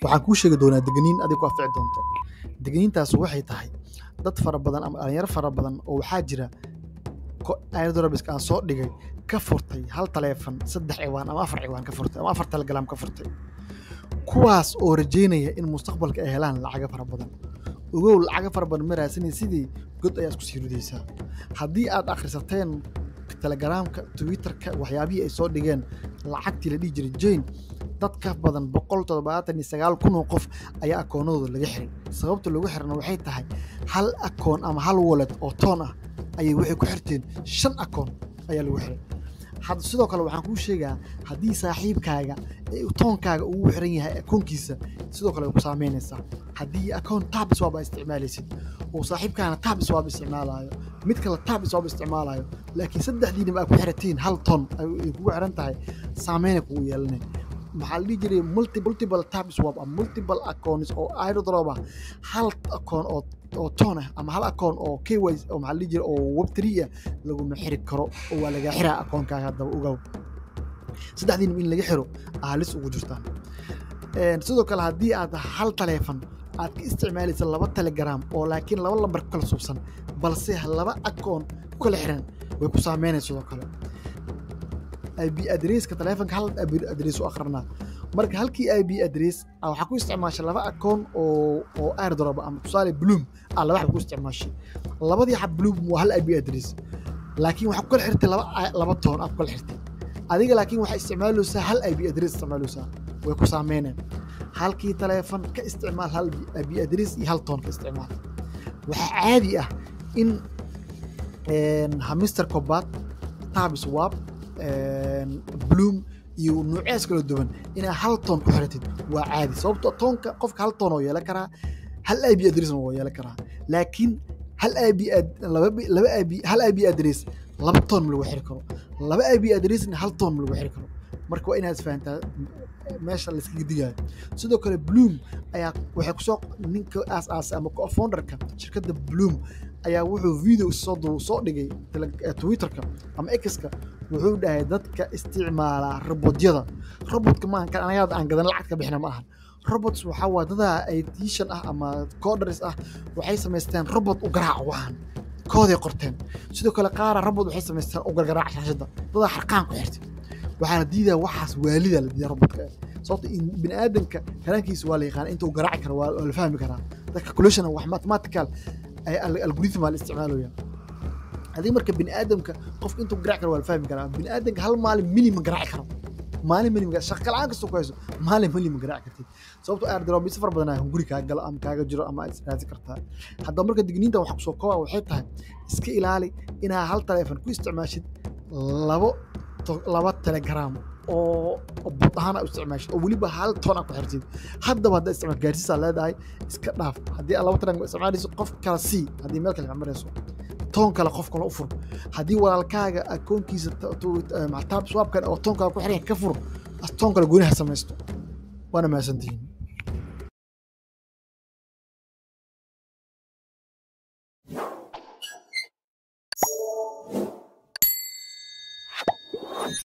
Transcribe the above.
waxaan kuu sheegi doonaa degniin adig ku anfici doonto degniintaas waxay tahay dad fara badan ama dhalinyaro fara badan oo waxaa jira airdrobiska aan soo dhigay ka furtay hal taleefan saddex ciwaan ama afar ciwaan ka furtay ama afar telegram ka furtay kuwaas oo rajeynaya in mustaqbalka ay helaan lacaga fara badan ogow lacaga fara badan ma raadsanay sidii god ayaa isku sii ridaysaa haddii aad akhrisateen telegramka twitterka waxyaabihii ay soo dhigeen lacagtii la dhihi jiray jane dad ka badan boqol toddobaatan iyo sagaal kun oo qof ayaa akoonadooda laga xiray sababta lagu xirana waxay tahay hal akoon ama hal wallet oo toon ah ayay waxay ku xirteen shan akoon ayaa lagu xiray had sidoo kale waxaan kuu sheegaa haddii saaxiibkaaga toonkaaga ugu xiran yahay akoonkiisa sidoo kale way ku saameynaysaa haddii akoon tab swab aa isticmaalaysid oo saaxiibkaana tab swab isticmaalayo mid kale tab swab isticmaalayo laakiin saddexdiinaba aa ku xiratiin hal ton ay kugu xiran tahay saameynay kugu yeelanay maxaa la dhihi jiray multiple tab swab ama multiple accounts oo airdrop ah hal akoon oo oo toon ah ama hal akoon oo ky oo maxaa la dhihi jiray oo web three ah laguma xiri karo oo waa laga xiraa akoonkaaga haddaba ogow saddexdiinaba in laga xiro aalis ugu jirtaan sidoo kale haddii aad hal taleefan aad ka isticmaalaysa laba telegram oo laakiin laba lambar ku kala suubsan balse laba akoon ku kala xiran way ku saameynaysa sidoo kale ib adresska taleefanka hal ib adres u akrinaa marka halkii ib adres waxaa ku isticmaashay laba akoon oo oo airdrop ama tusaale bloom ah laba xab ku isticmaashay labadii xab bloom waa hal ib adres laakiin waxaa ku kala xirtay laba laba toon aad ku kala xirtay adiga laakiin waxaa isticmaalaysaa hal ib adres isticmaalaysaa way ku saameyneen halkii taleefan ka isticmaal hal ib adres iyo hal toon ka isticmaal waxaa caadi ah in hamister cobat tabis wab bloom iyo nuucees kala duwan inaa hal toon ku xiratid waa caadi sababto toonka qofka hal toon oo yeelan karaa hal ib adresna waa yeelan karaa laakiin hal ib laba ib hal ib adres laba toon ma lagu xiri karo laba ib adresna hal toon ma lagu xiri karo marka waa inaad fahantaa meesha layskaga digayo sidoo kale bloom ayaa waxay kusoo ninka aas-aasay ama co-founderka shirkadda bloom ayaa wuxuu video soo soo dhigay twitterka ama exka wuxuu dhahay dadka isticmaala robotyada robotka maaha kan anaga aan gadan lacag ka bixina ma ahan robots waxaa waa dadaa aitishan ah ama coders ah waxay samaysteen robot u garaac waxan kooday qorteen sidoo kale qaara robot waxay samaysteen u gargaraac shaashada dadaa xarqaan ku xirtay waxaana diidaa waxaas waalida la diidaa robotka sababto bini aadamka haraankiisa waa la yaqaana intuu garaaci karo waa la fahmi karaa dadka calculation wax mathematical algorithm la isticmaalaya haddii marka bini aadamka qofka intuu garaaci karo waa la fahmi karaa bini aadamka hal maalin mili ma garaaci karo maalin mili ma shaqa la-aan kastoo ku hayso maalin mili ma garaaci kartid sababto airdrop si far badan hunguri kaa galo ama kaaga jiro ama aad israasi kartaa haddaba marka digniinta waxa kusoo koobaa waxay tahay iska ilaali inaa hal taleefon ku isticmaashid labo laba telegram oo bud ahaan aa isticmaashid oo weliba hal toon aa ku xirtid haddaba haddaa isticmaal gaarsiisaa leedahay iska dhaaf haddii aad laba telegram isticmaalayso qof kala sii haddii meel kale marayso toon kale qof kale u fur haddii walaalkaaga akoonkiisa taab swaabkan oo toon kale ku xiran ka fur toon kale gooni ha samaysto waana mahadsantihiin